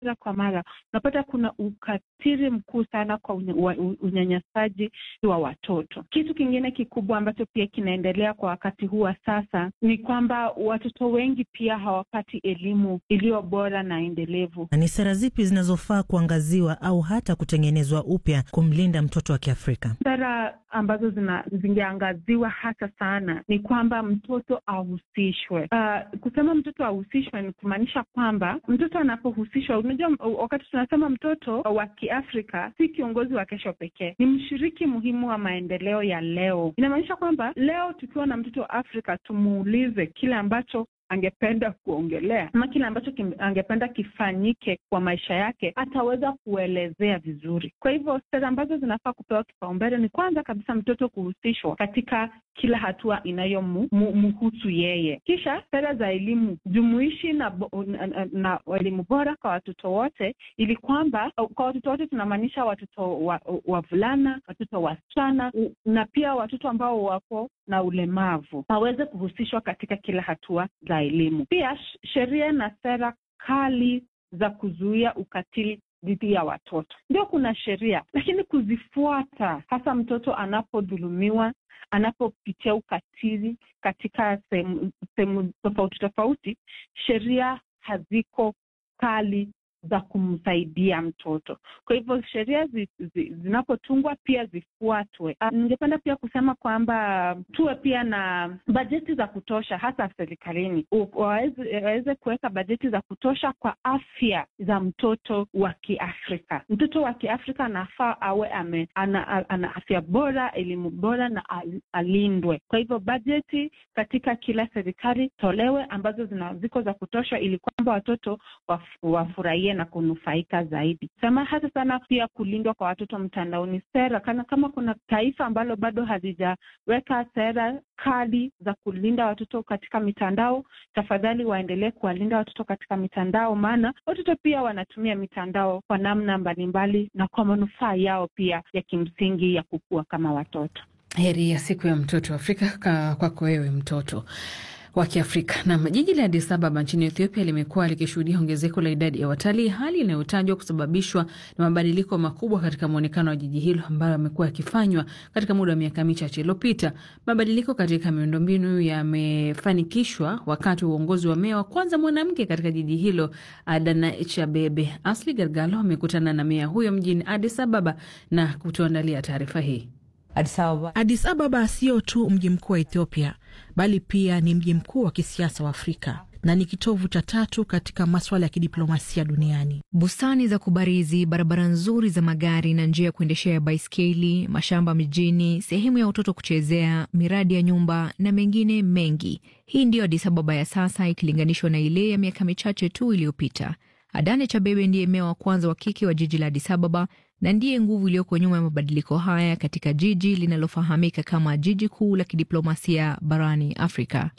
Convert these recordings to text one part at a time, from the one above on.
mara kwa mara unapata kuna ukatili mkuu sana kwa unya- wa- u- unyanyasaji wa watoto. Kitu kingine kikubwa ambacho pia kinaendelea kwa wakati huu wa sasa ni kwamba watoto wengi pia hawapati elimu iliyo bora na endelevu. Na ni sera zipi zinazofaa kuangaziwa au hata kutengenezwa upya kumlinda mtoto wa Kiafrika? Sera ambazo zina zingeangaziwa hasa sana ni kwamba mtoto ahusishwe. Uh, kusema mtoto ahusishwe ni kumaanisha kwamba mtoto anapohusishwa, unajua m- wakati tunasema mtoto wa Kiafrika si kiongozi wa kesho pekee, ni mshiriki muhimu wa maendeleo ya leo. Inamaanisha kwamba leo tukiwa na mtoto wa Afrika tumuulize kile ambacho angependa kuongelea ama kile ambacho kim, angependa kifanyike kwa maisha yake, ataweza kuelezea vizuri. Kwa hivyo sera ambazo zinafaa kupewa kipaumbele ni kwanza kabisa mtoto kuhusishwa katika kila hatua inayomhusu yeye, kisha sera za elimu jumuishi na, bo- na, na, na elimu bora kwa watoto wote, ili kwamba kwa watoto wote tunamaanisha watoto wa- wavulana, watoto wasichana u- na pia watoto ambao wako na ulemavu waweze kuhusishwa katika kila hatua za elimu. Pia sh- sheria na sera kali za kuzuia ukatili dhidi ya watoto. Ndio kuna sheria, lakini kuzifuata, hasa mtoto anapodhulumiwa, anapopitia ukatili katika sehemu sehemu tofauti tofauti, sheria haziko kali za kumsaidia mtoto. Kwa hivyo sheria zi, zi, zinapotungwa pia zifuatwe. Ah, Ningependa pia kusema kwamba tuwe pia na bajeti za kutosha, hasa serikalini, U- waweze waweze kuweka bajeti za kutosha kwa afya za mtoto wa Kiafrika. Mtoto wa Kiafrika anafaa awe ame, ana, ana, ana afya bora, elimu bora na al- alindwe. Kwa hivyo bajeti katika kila serikali tolewe ambazo zina ziko za kutosha, ili kwamba watoto waf- wafurahie na kunufaika zaidi. Sema hasa sana pia kulindwa kwa watoto mtandaoni. Sera kana kama kuna taifa ambalo bado hazijaweka sera kali za kulinda watoto katika mitandao, tafadhali waendelee kuwalinda watoto katika mitandao, maana watoto pia wanatumia mitandao kwa namna mbalimbali na kwa manufaa yao pia ya kimsingi ya kukua kama watoto. Heri ya siku ya mtoto Afrika ka- kwako wewe mtoto wa Kiafrika. Nam, jiji la Addis Ababa nchini Ethiopia limekuwa likishuhudia ongezeko la idadi ya watalii, hali inayotajwa kusababishwa na mabadiliko makubwa katika mwonekano wa jiji hilo ambayo yamekuwa yakifanywa katika muda wa miaka michache iliyopita. Mabadiliko katika miundombinu yamefanikishwa wakati wa uongozi wa meya wa kwanza mwanamke katika jiji hilo, Adanech Abebe. Asli Gargalo amekutana na meya huyo mjini Addis Ababa na kutuandalia taarifa hii. Addis Ababa. Addis Ababa sio tu mji mkuu wa Ethiopia bali pia ni mji mkuu wa kisiasa wa Afrika na ni kitovu cha tatu katika maswala ya kidiplomasia duniani. Bustani za kubarizi, barabara nzuri za magari na njia ya kuendeshea baiskeli, mashamba mijini, sehemu ya watoto kuchezea, miradi ya nyumba na mengine mengi. Hii ndiyo Addis Ababa ya sasa ikilinganishwa na ile ya miaka michache tu iliyopita. Adane Chabebe ndiye meya wa kwanza wa kike wa jiji la Addis Ababa na ndiye nguvu iliyoko nyuma ya mabadiliko haya katika jiji linalofahamika kama jiji kuu la kidiplomasia barani Afrika.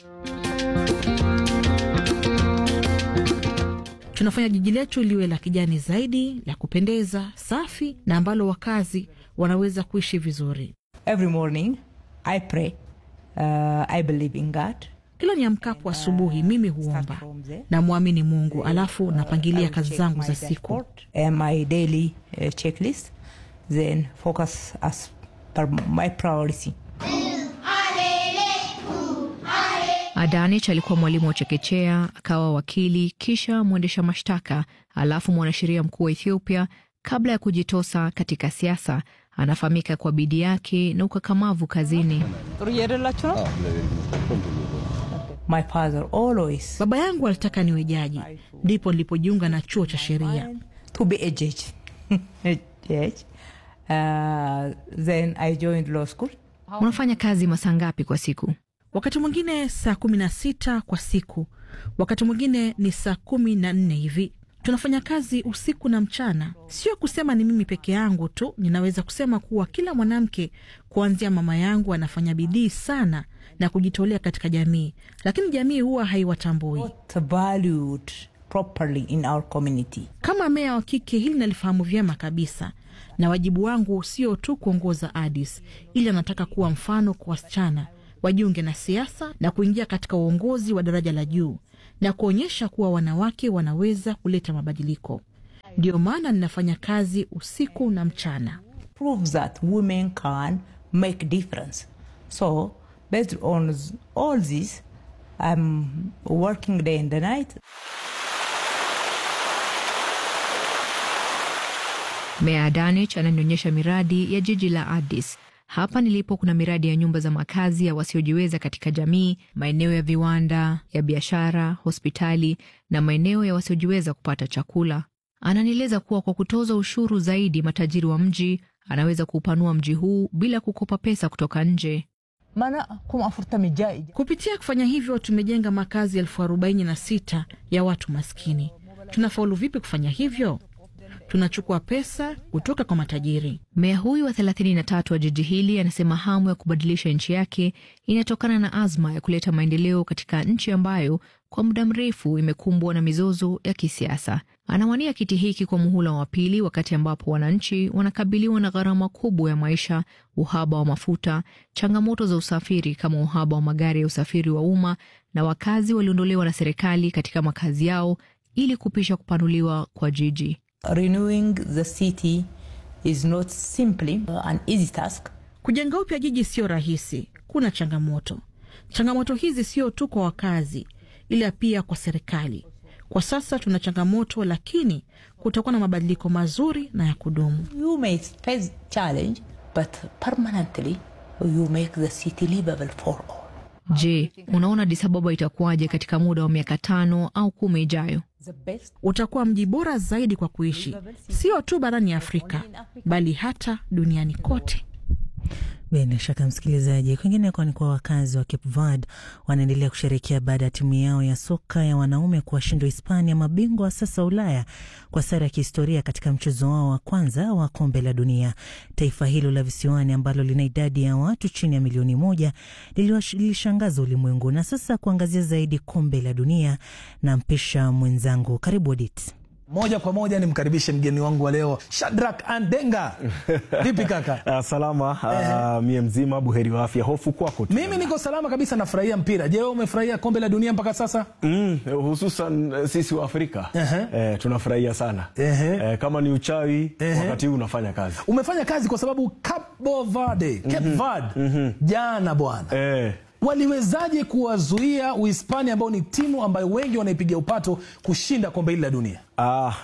Tunafanya jiji letu liwe la kijani zaidi, la kupendeza, safi na ambalo wakazi wanaweza kuishi vizuri. Every morning I pray. Uh, I believe in God. Kila niamkapo asubuhi, mimi huomba na mwamini Mungu, alafu napangilia kazi zangu za siku. And my daily uh, checklist. Then focus as per my priority. Adanich alikuwa mwalimu wa chekechea, akawa wakili, kisha mwendesha mashtaka, alafu mwanasheria mkuu wa Ethiopia kabla ya kujitosa katika siasa. Anafahamika kwa bidii yake na ukakamavu kazini. My father always Baba yangu alitaka niwe jaji, ndipo nilipojiunga na chuo cha sheria. to be a judge. a judge. Uh, then I joined law school. Unafanya kazi masaa ngapi kwa siku? Wakati mwingine saa kumi na sita kwa siku, wakati mwingine ni saa kumi na nne hivi. Tunafanya kazi usiku na mchana. Sio kusema ni mimi peke yangu tu, ninaweza kusema kuwa kila mwanamke kuanzia mama yangu anafanya bidii sana na kujitolea katika jamii, lakini jamii huwa haiwatambui. Not valued properly in our community. Kama meya wa kike, hili nalifahamu vyema kabisa, na wajibu wangu sio tu kuongoza Addis, ili anataka kuwa mfano kwa wasichana wajiunge na siasa na kuingia katika uongozi wa daraja la juu na kuonyesha kuwa wanawake wanaweza kuleta mabadiliko. Ndiyo maana ninafanya kazi usiku na mchana. proves that women can make difference. So based on all this, I'm working day and the night. Meya Adanich ananionyesha miradi ya jiji la Addis. Hapa nilipo kuna miradi ya nyumba za makazi ya wasiojiweza katika jamii, maeneo ya viwanda, ya biashara, hospitali na maeneo ya wasiojiweza kupata chakula. Ananieleza kuwa kwa kutoza ushuru zaidi matajiri wa mji, anaweza kuupanua mji huu bila kukopa pesa kutoka nje. Mana kuma afurtami jai. Kupitia kufanya hivyo, tumejenga makazi elfu arobaini na sita ya watu maskini. Tunafaulu vipi kufanya hivyo? Tunachukua pesa kutoka kwa matajiri. Meya huyu wa 33 wa jiji hili anasema hamu ya kubadilisha nchi yake inatokana na azma ya kuleta maendeleo katika nchi ambayo kwa muda mrefu imekumbwa na mizozo ya kisiasa. Anawania kiti hiki kwa muhula wa pili, wakati ambapo wananchi wanakabiliwa na gharama kubwa ya maisha, uhaba wa mafuta, changamoto za usafiri kama uhaba wa magari ya usafiri wa umma, na wakazi waliondolewa na serikali katika makazi yao ili kupisha kupanuliwa kwa jiji. Renewing the city is not simply an easy task. Kujenga upya jiji sio rahisi, kuna changamoto. Changamoto hizi sio tu kwa wakazi, ila pia kwa serikali. Kwa sasa tuna changamoto, lakini kutakuwa na mabadiliko mazuri na ya kudumu. You may face challenge, but permanently you make the city livable for all. Je, unaona Addis Ababa itakuwaje katika muda wa miaka tano au kumi ijayo? The best Utakuwa mji bora zaidi kwa kuishi, sio tu barani Afrika, bali hata duniani kote. Bila shaka msikilizaji, kwingineko ni kwa wakazi wa Cape Verde wanaendelea kusherekea baada ya timu yao ya soka ya wanaume kuwashinda Hispania, mabingwa wa sasa Ulaya, kwa sare ya kihistoria katika mchezo wao wa kwanza wa kombe la dunia. Taifa hilo la visiwani ambalo lina idadi ya watu chini ya milioni moja liliwash- lilishangaza ulimwengu. Na sasa kuangazia zaidi kombe la dunia, na mpisha mwenzangu, karibu Odit. Moja kwa moja nimkaribishe mgeni wangu wa leo Shadrack Andenga. Vipi kaka? Uh, salama uh, mie mzima buheri wa afya. Hofu kwako tu. Mimi niko salama kabisa, nafurahia mpira. Je, wewe umefurahia kombe la dunia mpaka sasa? Mm, hususan eh, sisi wa Afrika Ehe. eh, tunafurahia sana Ehe. eh, kama ni uchawi Ehe. wakati huu unafanya kazi Umefanya kazi kwa sababu Cabo Verde, Cape Verde jana bwana eh, waliwezaje kuwazuia Uhispania ambao ni timu ambayo wengi wanaipiga upato kushinda kombe hili la dunia? Ah,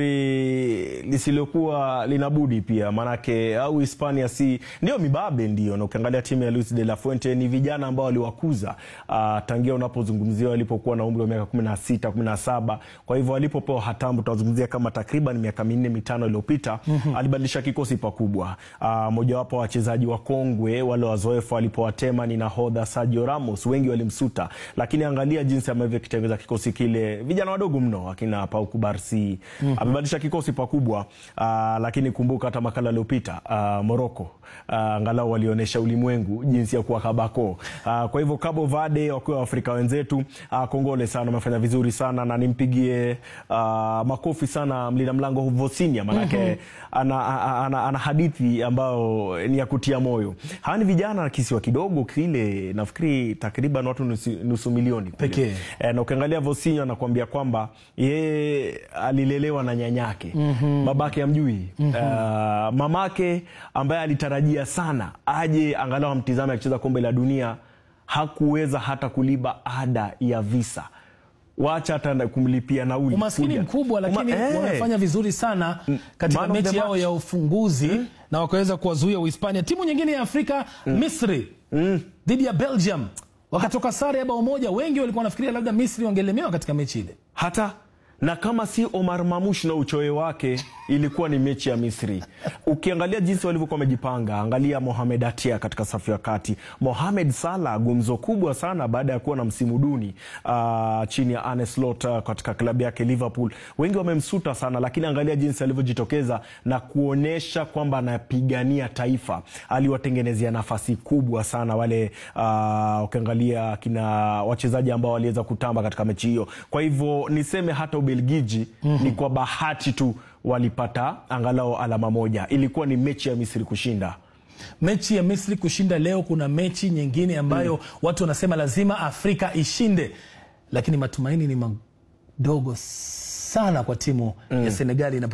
nafikiri lisilokuwa linabudi pia maanake au Hispania si ndio mibabe ndio, na ukiangalia timu ya Luis de la Fuente ni vijana ambao waliwakuza ah, tangia unapozungumzia walipokuwa na umri wa miaka kumi na sita kumi na saba kwa hivyo walipopewa hatamu tunazungumzia kama takriban miaka minne mitano iliyopita alibadilisha kikosi pakubwa. Ah, mojawapo wa wachezaji wa kongwe wale wazoefu alipowatema ni nahodha Sergio Ramos, wengi walimsuta, lakini angalia jinsi ambavyo kitengeza kikosi kile, vijana wadogo mno akina Pau Kubarsi amebadilisha kikosi pakubwa. Ah, lakini kumbuka hata makala aliyopita ah, Morocco ah, angalau walionyesha ulimwengu jinsi ya kuwa kabako. Ah, kwa hivyo Cabo Verde wakiwa Afrika wenzetu, ah, kongole sana, wamefanya vizuri sana na nimpigie ah, makofi sana mlinda mlango Vosinia manake ana, ana, ana, ana hadithi ambayo ni ya kutia moyo. Hawa ni vijana kisiwa kidogo kile, nafikiri takriban watu nusu, nusu milioni kule. Pekee. E, na ukiangalia Vosinho anakuambia kwamba yeye alilelewa na nyanyake babake amjui uh, mamake ambaye alitarajia sana aje angalau amtizame akicheza kombe la dunia hakuweza hata kulipa ada ya visa wacha hata na kumlipia nauli Umaskini kuja. mkubwa, lakini Uma- eh. wamefanya vizuri sana katika Man of the mechi yao match. ya ufunguzi na wakaweza kuwazuia Uhispania. Timu nyingine ya Afrika Misri dhidi ya Belgium wakatoka sare ya bao moja. Wengi walikuwa wanafikiria labda Misri wangelemewa katika mechi ile. hata na kama si Omar Mamush na uchoyo wake, ilikuwa ni mechi ya Misri. Ukiangalia jinsi walivyokuwa wamejipanga, angalia Mohamed Atia katika safu ya kati, Mohamed Salah gumzo kubwa sana baada ya kuwa na msimu duni uh, chini ya Arne Slot uh, katika klabu yake Liverpool. Wengi wamemsuta sana, lakini angalia jinsi alivyojitokeza na kuonyesha kwamba anapigania taifa. Aliwatengenezea nafasi kubwa sana wale uh, ukiangalia kina wachezaji ambao waliweza kutamba katika mechi hiyo. Kwa hivyo niseme hata Ubelgiji ni kwa bahati tu walipata angalau alama moja. Ilikuwa ni mechi ya Misri kushinda. mechi ya Misri kushinda leo, kuna mechi nyingine ambayo watu wanasema lazima Afrika ishinde, lakini matumaini ni madogo sana kwa timu ya Senegali inapo